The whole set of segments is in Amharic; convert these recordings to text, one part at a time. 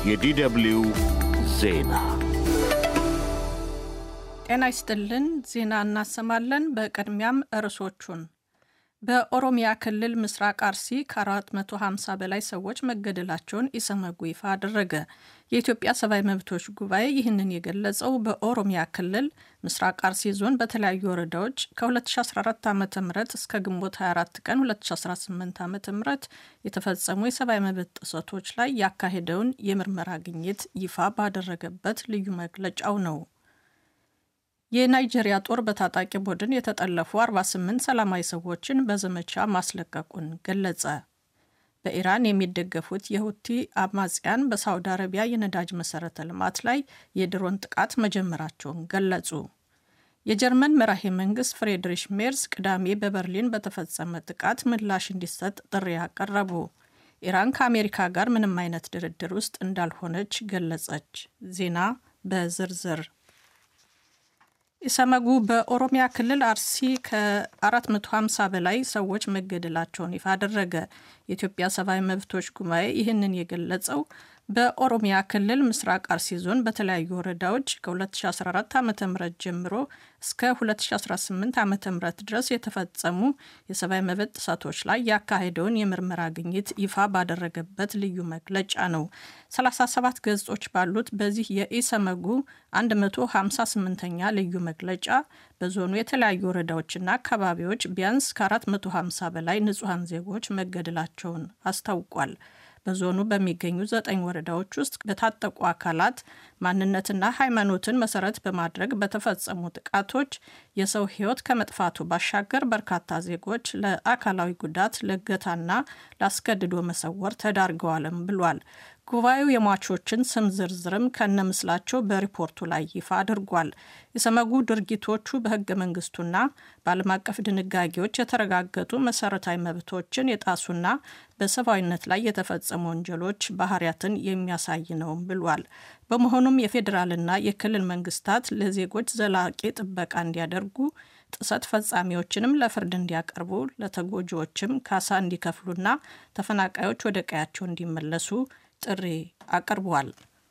የዲደብልዩ ዜና ጤና ይስጥልን። ዜና እናሰማለን። በቅድሚያም ርዕሶቹን በኦሮሚያ ክልል ምስራቅ አርሲ ከ450 በላይ ሰዎች መገደላቸውን ኢሰመጉ ይፋ አደረገ። የኢትዮጵያ ሰብአዊ መብቶች ጉባኤ ይህንን የገለጸው በኦሮሚያ ክልል ምስራቅ አርሲ ዞን በተለያዩ ወረዳዎች ከ2014 ዓ ም እስከ ግንቦት 24 ቀን 2018 ዓ ም የተፈጸሙ የሰብአዊ መብት ጥሰቶች ላይ ያካሄደውን የምርመራ ግኝት ይፋ ባደረገበት ልዩ መግለጫው ነው። የናይጄሪያ ጦር በታጣቂ ቡድን የተጠለፉ 48 ሰላማዊ ሰዎችን በዘመቻ ማስለቀቁን ገለጸ። በኢራን የሚደገፉት የሁቲ አማጽያን በሳውዲ አረቢያ የነዳጅ መሰረተ ልማት ላይ የድሮን ጥቃት መጀመራቸውን ገለጹ። የጀርመን መራሄ መንግስት ፍሬድሪሽ ሜርስ ቅዳሜ በበርሊን በተፈጸመ ጥቃት ምላሽ እንዲሰጥ ጥሪ አቀረቡ። ኢራን ከአሜሪካ ጋር ምንም አይነት ድርድር ውስጥ እንዳልሆነች ገለጸች። ዜና በዝርዝር ኢሰመጉ በኦሮሚያ ክልል አርሲ ከ450 በላይ ሰዎች መገደላቸውን ይፋ አደረገ። የኢትዮጵያ ሰብአዊ መብቶች ጉባኤ ይህንን የገለጸው በኦሮሚያ ክልል ምስራቅ አርሲ ዞን በተለያዩ ወረዳዎች ከ2014 ዓ ም ጀምሮ እስከ 2018 ዓ ም ድረስ የተፈጸሙ የሰብአዊ መብት ጥሰቶች ላይ ያካሄደውን የምርመራ ግኝት ይፋ ባደረገበት ልዩ መግለጫ ነው። 37 ገጾች ባሉት በዚህ የኢሰመጉ 158ኛ ልዩ መግለጫ በዞኑ የተለያዩ ወረዳዎችና አካባቢዎች ቢያንስ ከ450 በላይ ንጹሐን ዜጎች መገደላቸውን አስታውቋል። በዞኑ በሚገኙ ዘጠኝ ወረዳዎች ውስጥ በታጠቁ አካላት ማንነትና ሃይማኖትን መሰረት በማድረግ በተፈጸሙ ጥቃቶች የሰው ሕይወት ከመጥፋቱ ባሻገር በርካታ ዜጎች ለአካላዊ ጉዳት፣ ለእገታና ለአስገድዶ መሰወር ተዳርገዋልም ብሏል። ጉባኤው የሟቾችን ስም ዝርዝርም ከነምስላቸው በሪፖርቱ ላይ ይፋ አድርጓል። የሰመጉ ድርጊቶቹ በህገ መንግስቱና በዓለም አቀፍ ድንጋጌዎች የተረጋገጡ መሰረታዊ መብቶችን የጣሱና በሰብአዊነት ላይ የተፈጸሙ ወንጀሎች ባህሪያትን የሚያሳይ ነውም ብሏል። በመሆኑም የፌዴራልና የክልል መንግስታት ለዜጎች ዘላቂ ጥበቃ እንዲያደርጉ ጥሰት ፈጻሚዎችንም ለፍርድ እንዲያቀርቡ ለተጎጂዎችም ካሳ እንዲከፍሉና ተፈናቃዮች ወደ ቀያቸው እንዲመለሱ ጥሪ አቅርቧል።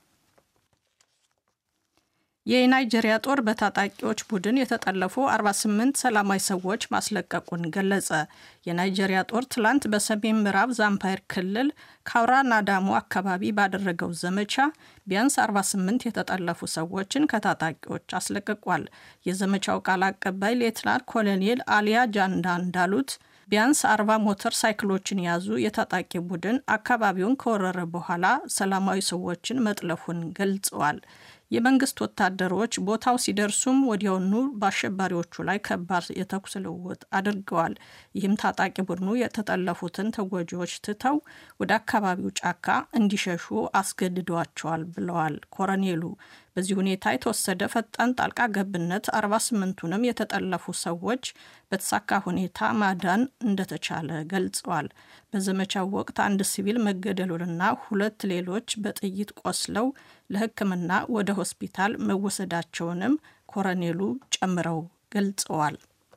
የናይጄሪያ ጦር በታጣቂዎች ቡድን የተጠለፉ 48 ሰላማዊ ሰዎች ማስለቀቁን ገለጸ። የናይጄሪያ ጦር ትላንት በሰሜን ምዕራብ ዛምፓየር ክልል ካውራ ናዳሞ አካባቢ ባደረገው ዘመቻ ቢያንስ 48 የተጠለፉ ሰዎችን ከታጣቂዎች አስለቅቋል። የዘመቻው ቃል አቀባይ ሌትናንት ኮሎኔል አሊያ ጃንዳ እንዳሉት ቢያንስ አርባ ሞተር ሳይክሎችን የያዙ የታጣቂ ቡድን አካባቢውን ከወረረ በኋላ ሰላማዊ ሰዎችን መጥለፉን ገልጸዋል። የመንግስት ወታደሮች ቦታው ሲደርሱም ወዲያውኑ በአሸባሪዎቹ ላይ ከባድ የተኩስ ልውውጥ አድርገዋል። ይህም ታጣቂ ቡድኑ የተጠለፉትን ተጎጂዎች ትተው ወደ አካባቢው ጫካ እንዲሸሹ አስገድዷቸዋል ብለዋል ኮረኔሉ። በዚህ ሁኔታ የተወሰደ ፈጣን ጣልቃ ገብነት 48ቱንም የተጠለፉ ሰዎች በተሳካ ሁኔታ ማዳን እንደተቻለ ገልጸዋል። በዘመቻው ወቅት አንድ ሲቪል መገደሉንና ሁለት ሌሎች በጥይት ቆስለው ለሕክምና ወደ ሆስፒታል መወሰዳቸውንም ኮረኔሉ ጨምረው ገልጸዋል።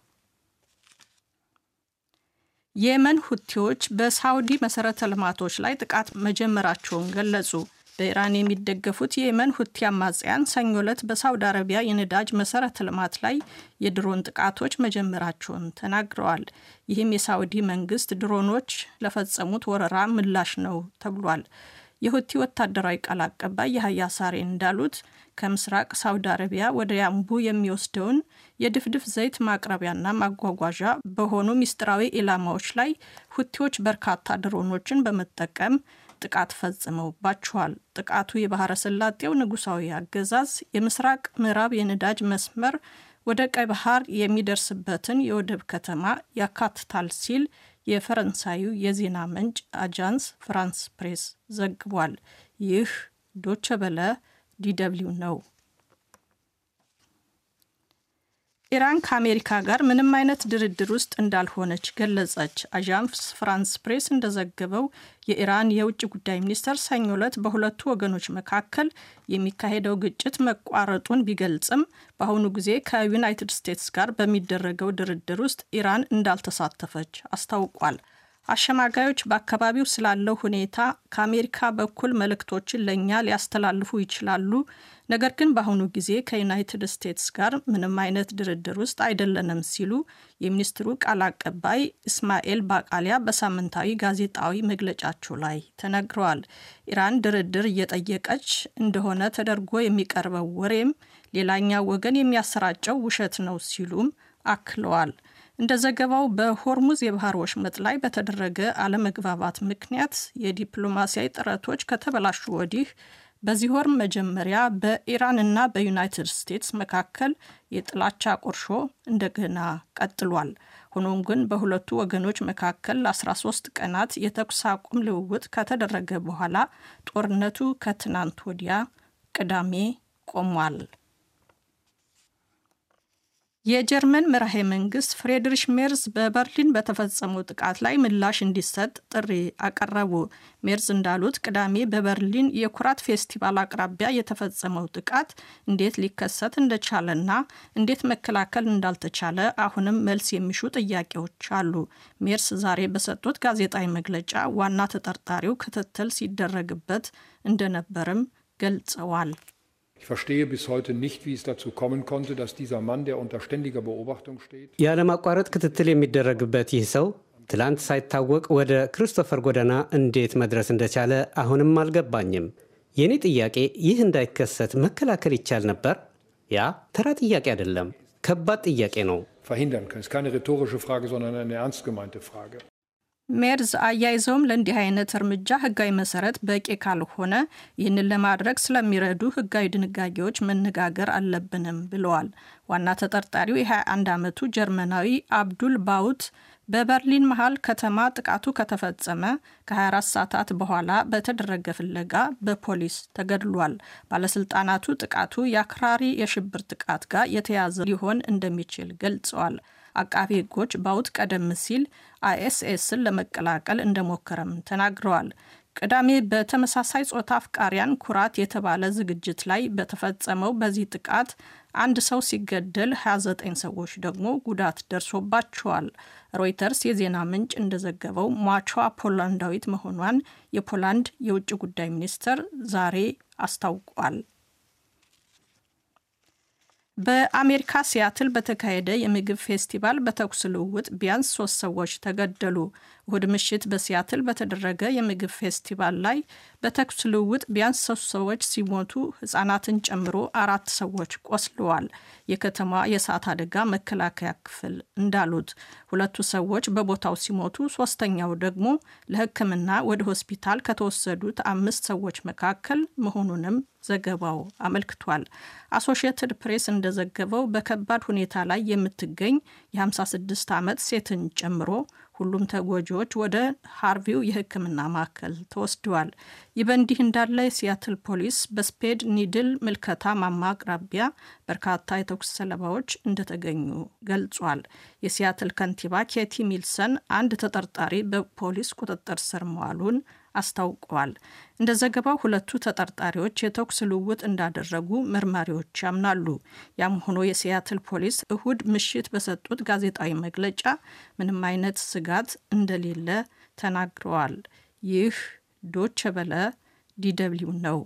የየመን ሁቲዎች በሳውዲ መሰረተ ልማቶች ላይ ጥቃት መጀመራቸውን ገለጹ። በኢራን የሚደገፉት የየመን ሁቲ አማጽያን ሰኞ ዕለት በሳውዲ አረቢያ የነዳጅ መሰረተ ልማት ላይ የድሮን ጥቃቶች መጀመራቸውን ተናግረዋል። ይህም የሳውዲ መንግስት ድሮኖች ለፈጸሙት ወረራ ምላሽ ነው ተብሏል። የሁቲ ወታደራዊ ቃል አቀባይ የሀያ ሳሬ እንዳሉት ከምስራቅ ሳውዲ አረቢያ ወደ ያምቡ የሚወስደውን የድፍድፍ ዘይት ማቅረቢያና ማጓጓዣ በሆኑ ሚስጥራዊ ኢላማዎች ላይ ሁቲዎች በርካታ ድሮኖችን በመጠቀም ጥቃት ፈጽመውባቸዋል። ጥቃቱ የባህረ ሰላጤው ንጉሳዊ አገዛዝ የምስራቅ ምዕራብ የነዳጅ መስመር ወደ ቀይ ባህር የሚደርስበትን የወደብ ከተማ ያካትታል ሲል የፈረንሳዩ የዜና ምንጭ አጃንስ ፍራንስ ፕሬስ ዘግቧል። ይህ ዶቸ በለ ዲደብሊው ነው። ኢራን ከአሜሪካ ጋር ምንም አይነት ድርድር ውስጥ እንዳልሆነች ገለጸች። አዣንስ ፍራንስ ፕሬስ እንደዘገበው የኢራን የውጭ ጉዳይ ሚኒስተር ሰኞ ዕለት በሁለቱ ወገኖች መካከል የሚካሄደው ግጭት መቋረጡን ቢገልጽም በአሁኑ ጊዜ ከዩናይትድ ስቴትስ ጋር በሚደረገው ድርድር ውስጥ ኢራን እንዳልተሳተፈች አስታውቋል። አሸማጋዮች በአካባቢው ስላለው ሁኔታ ከአሜሪካ በኩል መልእክቶችን ለእኛ ሊያስተላልፉ ይችላሉ። ነገር ግን በአሁኑ ጊዜ ከዩናይትድ ስቴትስ ጋር ምንም አይነት ድርድር ውስጥ አይደለንም ሲሉ የሚኒስትሩ ቃል አቀባይ እስማኤል ባቃሊያ በሳምንታዊ ጋዜጣዊ መግለጫቸው ላይ ተነግረዋል። ኢራን ድርድር እየጠየቀች እንደሆነ ተደርጎ የሚቀርበው ወሬም ሌላኛው ወገን የሚያሰራጨው ውሸት ነው ሲሉም አክለዋል። እንደ ዘገባው በሆርሙዝ የባህር ወሽመጥ ላይ በተደረገ አለመግባባት ምክንያት የዲፕሎማሲያዊ ጥረቶች ከተበላሹ ወዲህ በዚህ ወር መጀመሪያ በኢራን እና በዩናይትድ ስቴትስ መካከል የጥላቻ ቁርሾ እንደገና ቀጥሏል። ሆኖም ግን በሁለቱ ወገኖች መካከል ለ13 ቀናት የተኩስ አቁም ልውውጥ ከተደረገ በኋላ ጦርነቱ ከትናንት ወዲያ ቅዳሜ ቆሟል። የጀርመን መራሄ መንግስት ፍሬድሪሽ ሜርዝ በበርሊን በተፈጸመው ጥቃት ላይ ምላሽ እንዲሰጥ ጥሪ አቀረቡ። ሜርዝ እንዳሉት ቅዳሜ በበርሊን የኩራት ፌስቲቫል አቅራቢያ የተፈጸመው ጥቃት እንዴት ሊከሰት እንደቻለና እንዴት መከላከል እንዳልተቻለ አሁንም መልስ የሚሹ ጥያቄዎች አሉ። ሜርስ ዛሬ በሰጡት ጋዜጣዊ መግለጫ ዋና ተጠርጣሪው ክትትል ሲደረግበት እንደነበርም ገልጸዋል። Ich verstehe bis heute nicht, wie es dazu kommen konnte, dass dieser Mann, der unter ständiger Beobachtung steht, ያለማቋረጥ ክትትል የሚደረግበት ይህ ሰው ትላንት ሳይታወቅ ወደ ክሪስቶፈር ጎዳና እንዴት መድረስ እንደቻለ አሁንም አልገባኝም። የእኔ ጥያቄ ይህ እንዳይከሰት መከላከል ይቻል ነበር? ያ ተራ ጥያቄ አይደለም፣ ከባድ ጥያቄ ነው። verhindern kann. Es ist keine rhetorische Frage, sondern eine ernst gemeinte Frage. ሜርዝ አያይዘውም ለእንዲህ አይነት እርምጃ ሕጋዊ መሰረት በቂ ካልሆነ ይህንን ለማድረግ ስለሚረዱ ሕጋዊ ድንጋጌዎች መነጋገር አለብንም ብለዋል። ዋና ተጠርጣሪው የ21 ዓመቱ ጀርመናዊ አብዱል ባውት በበርሊን መሃል ከተማ ጥቃቱ ከተፈጸመ ከ24 ሰዓታት በኋላ በተደረገ ፍለጋ በፖሊስ ተገድሏል። ባለስልጣናቱ ጥቃቱ የአክራሪ የሽብር ጥቃት ጋር የተያዘ ሊሆን እንደሚችል ገልጸዋል። አቃቢ ሕጎች ባውት ቀደም ሲል አይኤስኤስን ለመቀላቀል እንደሞከረም ተናግረዋል። ቅዳሜ በተመሳሳይ ጾታ አፍቃሪያን ኩራት የተባለ ዝግጅት ላይ በተፈጸመው በዚህ ጥቃት አንድ ሰው ሲገደል 29 ሰዎች ደግሞ ጉዳት ደርሶባቸዋል። ሮይተርስ የዜና ምንጭ እንደዘገበው ሟቿ ፖላንዳዊት መሆኗን የፖላንድ የውጭ ጉዳይ ሚኒስትር ዛሬ አስታውቋል። በአሜሪካ ሲያትል በተካሄደ የምግብ ፌስቲቫል በተኩስ ልውውጥ ቢያንስ ሶስት ሰዎች ተገደሉ። እሁድ ምሽት በሲያትል በተደረገ የምግብ ፌስቲቫል ላይ በተኩስ ልውውጥ ቢያንስ ሶስት ሰዎች ሲሞቱ ሕጻናትን ጨምሮ አራት ሰዎች ቆስለዋል። የከተማ የእሳት አደጋ መከላከያ ክፍል እንዳሉት ሁለቱ ሰዎች በቦታው ሲሞቱ፣ ሶስተኛው ደግሞ ለሕክምና ወደ ሆስፒታል ከተወሰዱት አምስት ሰዎች መካከል መሆኑንም ዘገባው አመልክቷል። አሶሺየትድ ፕሬስ እንደዘገበው በከባድ ሁኔታ ላይ የምትገኝ የ56 ዓመት ሴትን ጨምሮ ሁሉም ተጎጂዎች ወደ ሃርቪው የሕክምና ማዕከል ተወስደዋል። ይህ በእንዲህ እንዳለ የሲያትል ፖሊስ በስፔድ ኒድል ምልከታ ማማ አቅራቢያ በርካታ የተኩስ ሰለባዎች እንደተገኙ ገልጿል። የሲያትል ከንቲባ ኬቲ ሚልሰን አንድ ተጠርጣሪ በፖሊስ ቁጥጥር ስር መዋሉን አስታውቀዋል። እንደ ዘገባው ሁለቱ ተጠርጣሪዎች የተኩስ ልውውጥ እንዳደረጉ መርማሪዎች ያምናሉ። ያም ሆኖ የሲያትል ፖሊስ እሁድ ምሽት በሰጡት ጋዜጣዊ መግለጫ ምንም አይነት ስጋት እንደሌለ ተናግረዋል። ይህ ዶቸ በለ ዲደብሊው ነው።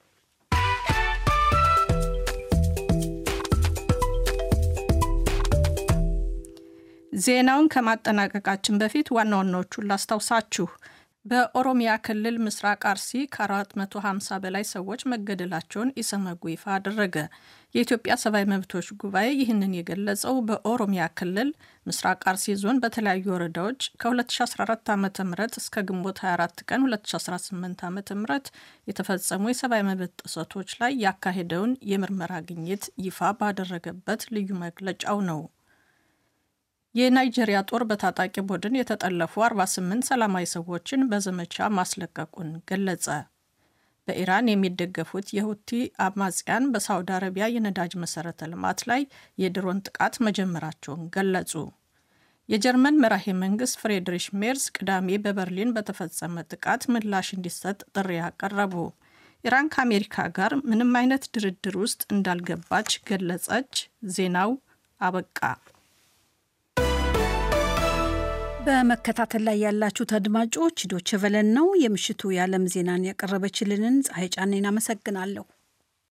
ዜናውን ከማጠናቀቃችን በፊት ዋና ዋናዎቹን ላስታውሳችሁ። በኦሮሚያ ክልል ምስራቅ አርሲ ከ450 በላይ ሰዎች መገደላቸውን ኢሰመጉ ይፋ አደረገ። የኢትዮጵያ ሰብአዊ መብቶች ጉባኤ ይህንን የገለጸው በኦሮሚያ ክልል ምስራቅ አርሲ ዞን በተለያዩ ወረዳዎች ከ2014 ዓ ም እስከ ግንቦት 24 ቀን 2018 ዓ ም የተፈጸሙ የሰብአዊ መብት ጥሰቶች ላይ ያካሄደውን የምርመራ ግኝት ይፋ ባደረገበት ልዩ መግለጫው ነው። የናይጄሪያ ጦር በታጣቂ ቡድን የተጠለፉ 48 ሰላማዊ ሰዎችን በዘመቻ ማስለቀቁን ገለጸ። በኢራን የሚደገፉት የሁቲ አማጽያን በሳውዲ አረቢያ የነዳጅ መሰረተ ልማት ላይ የድሮን ጥቃት መጀመራቸውን ገለጹ። የጀርመን መራሄ መንግስት ፍሬድሪሽ ሜርዝ ቅዳሜ በበርሊን በተፈጸመ ጥቃት ምላሽ እንዲሰጥ ጥሪ አቀረቡ። ኢራን ከአሜሪካ ጋር ምንም አይነት ድርድር ውስጥ እንዳልገባች ገለጸች። ዜናው አበቃ። በመከታተል ላይ ያላችሁት አድማጮች ዶቼ ቬለን ነው። የምሽቱ የዓለም ዜናን ያቀረበችልንን ፀሐይ ጫኔን አመሰግናለሁ።